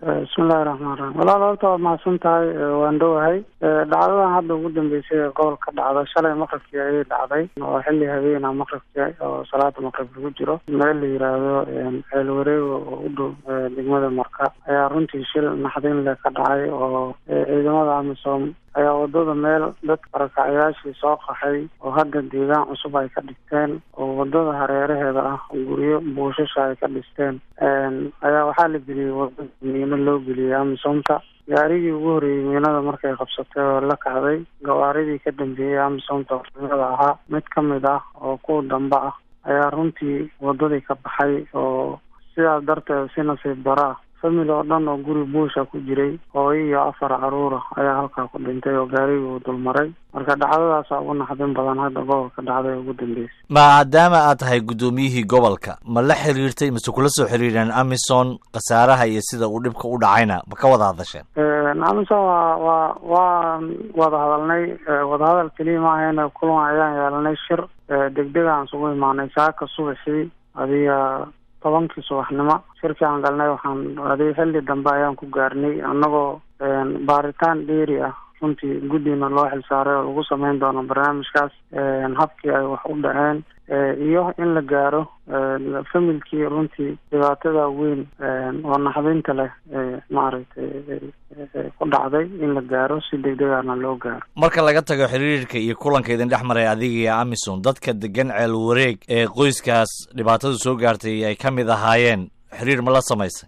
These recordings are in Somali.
bismillahi raxmaan raxiim walaal horta waad mahadsan tahay waan dhowahay dhacdadan hadda ugu dambeysay ee gobolka dhacda shalay maqribkii ayay dhacday oo xilli habeena maqribkii oo salaada maqrib lagu jiro meel la yiraahdo ceel wareego oo u dhow degmada marka ayaa runtii shil naxdin leh ka dhacay oo ciidamada amisom ayaa wadada meel dadka barakacyaashii soo qaxay oo hadda deegaan cusub ay ka dhigteen oo wadada hareeraheeda ah guryo buushasha ay ka dhisteen ayaa waxaa la geliyey wadada miino loo geliyey amisomta gaarigii ugu horreeyey miinada markay qabsatay oo la kacday gawaaridii ka dambeeyey amisomta ormada ahaa mid ka mid ah oo kuwa dambe ah ayaa runtii wadadii ka baxay oo sidaas darteed si nasiib daro ah family oo dhan oo guri buusha ku jiray hooyo iyo afar caruura ayaa halkaa ku dhintay oo gaarigii uu dulmaray marka dhacdadaasa ugu naxdin badan hadda gobolka dhacday ugu dambeysay maadaama aad tahay guddoomiyihii gobolka ma la xiriirtay mase kula soo xiriireen amison khasaaraha iyo sida uu dhibka u dhacayna ma ka wada hadasheen amison waa waa waan wada hadalnay wadahadal keliya maahayna kulan ayaan yeelanay shir degdeg aan isugu imaanay saaka subaxii adiga tobankii subaxnimo shirkii aan galnay waxaan adi xilli dambe ayaan ku gaarnay annagoo baaritaan dheeri ah runtii guddina loo xilsaaray oo lagu sameyn doono barnaamijkaas habkii ay wax u dhaceen iyo in la gaaro familkii runtii dhibaatada weyn oo naxdinta leh maaragtay ku dhacday in la gaaro si degdegana loo gaaro marka laga tago xiriirka iyo kulanka idin dhex maray adiga iyo amison dadka degan ceel wareeg ee qoyskaas dhibaatadu soo gaartay ay ka mid ahaayeen xiriir ma la samaysay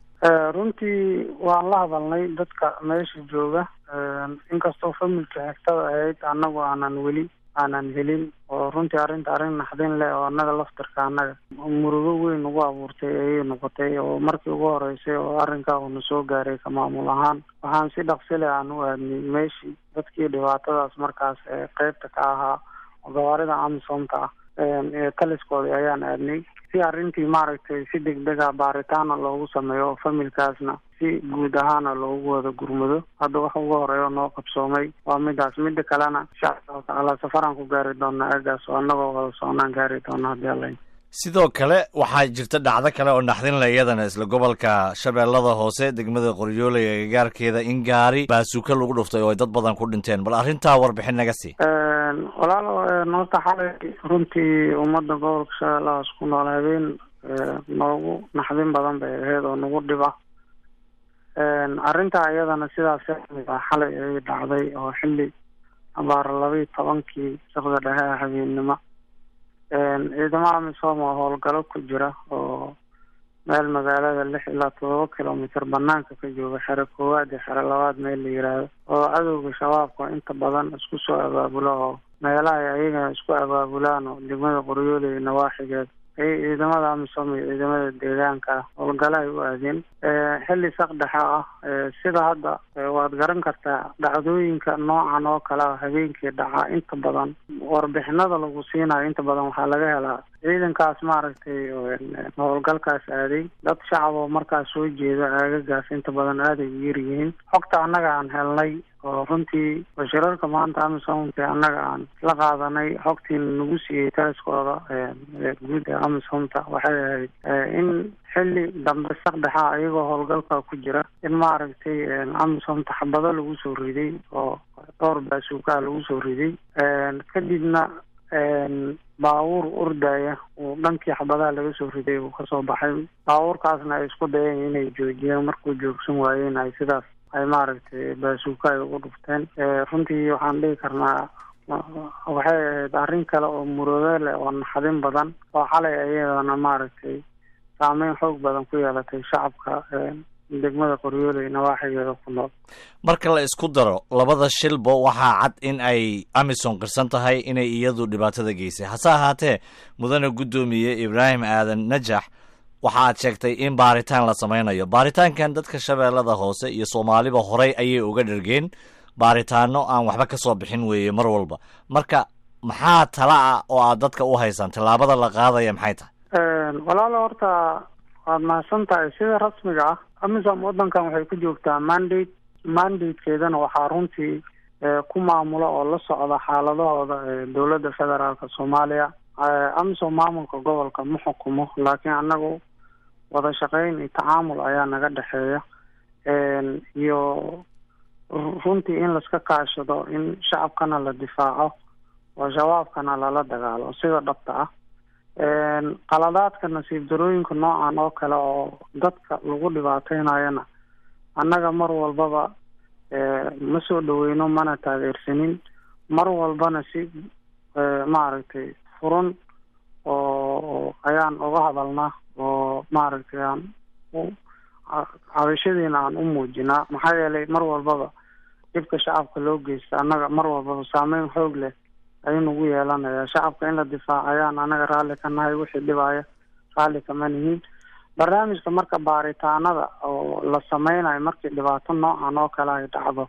runtii waan la hadalnay dadka meesha jooga inkastoo familka xigtada ahayd annagu aanan weli aanan helin oo runtii arrinta arrin naxdin leh oo annaga laftirka annaga murugo weyn ugu abuurtay ayay noqotay oo markii ugu horeysay oo arrinkaa uuna soo gaaray ka maamul ahaan waxaan si dhaqsi leh aan u aadnay meeshii dadkii dhibaatadaas markaas ee qeybta ka ahaa oo gawaarida amisomta ah ee taliskoodii ayaan aadnay si arrintii maaragtay si degdega baaritaana loogu sameeyo oo familkaasna si guud ahaana loogu wada gurmado hadda waxa ugu horeeya noo qabsoomay waa midaas mida kalena insha allahu tacaala safaraan ku gaari doona eegaas oo annagoo wada soconaan gaari doona haddii alla sidoo kale waxaa jirta dhacdo kale oo naxdinle iyadana isla gobolka shabeellada hoose degmada qoryooley ee gagaarkeeda in gaari baasuuka lagu dhuftay oo ay dad badan ku dhinteen bal arrintaa warbixin naga sii walaalo horta xalay runtii ummadda gobolka shabeellahaas ku nool habeen noogu naxdin badan bay ahayd oo nagu dhiba arrintaa iyadana sidaas kamid ah xalay ayay dhacday oo xilli abaara labaiyi tobankii shaqda dhexe ah habeennimo ciidamo amisom oo howlgalo ku jira oo meel magaalada lix ilaa todoba kilomitr banaanka ka jooga xere koowaad iyo xere labaad meel la yiraahdo oo cadowga shabaabka inta badan isku soo abaabulo oo meelaha ay ayagana isku abaabulaan oo degmada qoryoole iyo nawaaxigeed ayay ciidamada amisom iyo ciidamada deegaanka ah howlgalo ay u aadeen xilli saqdhexa ah sida hadda waad garan kartaa dhacdooyinka noocan oo kale ah habeenkii dhaca inta badan warbixinada lagu siinayo inta badan waxaa laga helaa ciidankaas maaragtay howlgalkaas aaday dad shacab oo markaas soo jeeda aagagaas inta badan aaday u yaryihiin xogta annaga aan helnay oo runtii bashirarka maanta amisomka annaga aan la qaadanay xogtiina nagu siiyey taliskooda guud ee amisomta waxay ahayd in xilli dambe saqdhexa iyagoo howlgalka ku jira in maaragtay amisomta xabado lagu soo riday oo dhowr baasuukaa lagu soo riday kadibna baabuur ordaya uu dhankii xabadaha laga soo riday uu kasoo baxay baabuurkaasna ay isku dayeen inay joojiyeen markuu joogsan waayeen ay sidaas ay maaragtay baasuuka ay ugu dhufteen runtii waxaan dhihi karnaa waxay ahayd arrin kale oo muroodo leh oo naxdin badan oo xalay ayadana maaragtay saameyn xoog badan ku yeelatay shacabka degmada qoryooley nawaaxigeeda ku nool marka la isku daro labada shilba waxaa cad in ay amison qirsan tahay inay iyadu dhibaatada geysay hase ahaatee mudane guddoomiye ibraahim aadan najax waxa aad sheegtay in baaritaan la sameynayo baaritaankan dadka shabeellada hoose iyo soomaaliba horey ayay uga dhergeen baaritaano aan waxba ka soo bixin weeye mar walba marka maxaa tala ah oo aad dadka u haysaan tallaabada la qaadaya maxay tahay walaalo horta waad mahadsan tahay sida rasmiga ah amisom waddankan waxay ku joogtaa mandate mandatekeedana waxaa runtii ku maamula oo la socda xaaladahooda dowladda federaalka soomaaliya amisom maamulka gobolka ma xukumo laakiin annagu wada shaqeyn iyo tacaamul ayaa naga dhexeeya oo runtii in laiska kaashado in shacabkana la difaaco oo shabaabkana lala dagaalo sida dhabta ah qaladaadka nasiib darooyinka noocan oo kale oo dadka lagu dhibaateynayana annaga mar walbaba ma soo dhaweyno mana taageersanin mar walbana si maaragtay furan oo ayaan uga hadalnaa oo maaragtay aan cabashadiina aan u muujinaa maxaa yeelay mar walbaba dhibka shacabka loo geysta annaga mar walbaba saameyn xoog leh ayuu nagu yeelanaya shacabka in la difaaco ayaan anaga raalli ka nahay wixii dhibaya raalli kama nihin barnaamijka marka baaritaanada oo la sameynayo markii dhibaato noocan oo kale ay dhacdo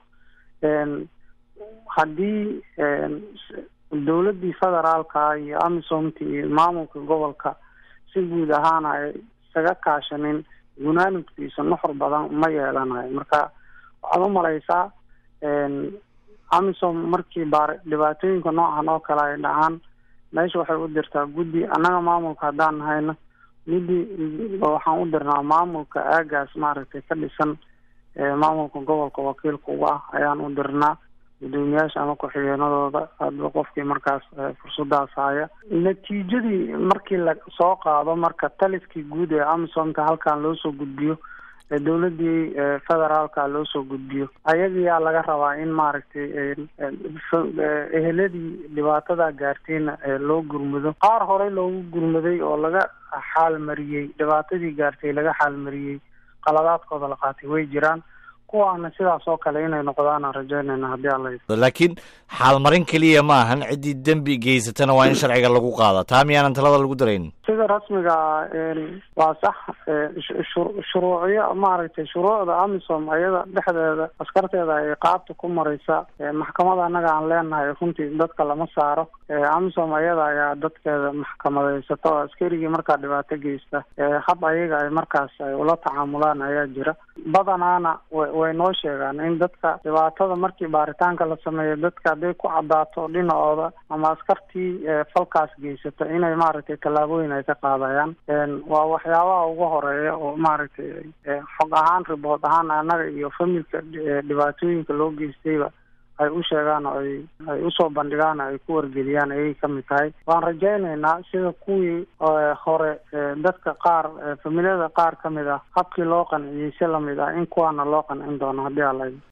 haddii dowladdii federaalka iyo amisomti iyo maamulka gobolka si guud ahaan ay isaga kaashanin gunaanudkiisa nuxur badan ma yeelanayo marka waxaad umalaysaa amisom markii baar dhibaatooyinka noocan oo kale ay dhacaan meesha waxay u dirtaa guddi annaga maamulka haddaan nahayna guddi waxaan u dirnaa maamulka aagaas maaragtay ka dhisan maamulka gobolka wakiilka uga ah ayaan u dirnaa guddoomiyaasha ama ku-xigeenadooda hadba qofkii markaas fursadaas haya natiijadii markii la soo qaado marka taliskii guud ee amisomka halkan loo soo gudbiyo dowladii federaalka loo soo gudbiyo ayagiyaa laga rabaa in maaragtay eheladii dhibaatada gaartayna loo gurmado qaar horey loogu gurmaday oo laga xaalmariyey dhibaatadii gaartay laga xaalmariyey qaladaadkooda la qaatay way jiraan kuwaana sidaas oo kale inay noqdaan aan rajaynayna haddii alla laakiin xaalmarin keliya ma ahan ciddii dembi geysatana waa in sharciga lagu qaada taa miyaanan talada lagu darayn sida rasmiga waa sax shuruucyo maaragtay shuruucda amisom ayada dhexdeeda askarteeda ay qaabta ku maraysa maxkamada annaga aan leenahay runtii dadka lama saaro amisom ayada ayaa dadkeeda maxkamadeysato oo askarigii markaa dhibaato geysta hab ayaga ay markaas ay ula tacaamulaan ayaa jira badanaana way noo sheegaan in dadka dhibaatada markii baaritaanka la sameeyo dadka hadday ku cadaato dhinacooda ama askartii falkaas geysata inay maaragtay tallaabooyin ay ka qaadayaan waa waxyaabaha ugu horeeya oo maaragtay xog ahaan ribood ahaan annaga iyo familka dhibaatooyinka loo geystayba ay u sheegaan oo ay ay usoo bandhigaan ay ku wargeliyaan ayay kamid tahay waan rajaynaynaa sida kuwii hore dadka qaar familiyada qaar kamid ah habkii loo qanciyey si lamid ah in kuwaana loo qancin doono haddii ala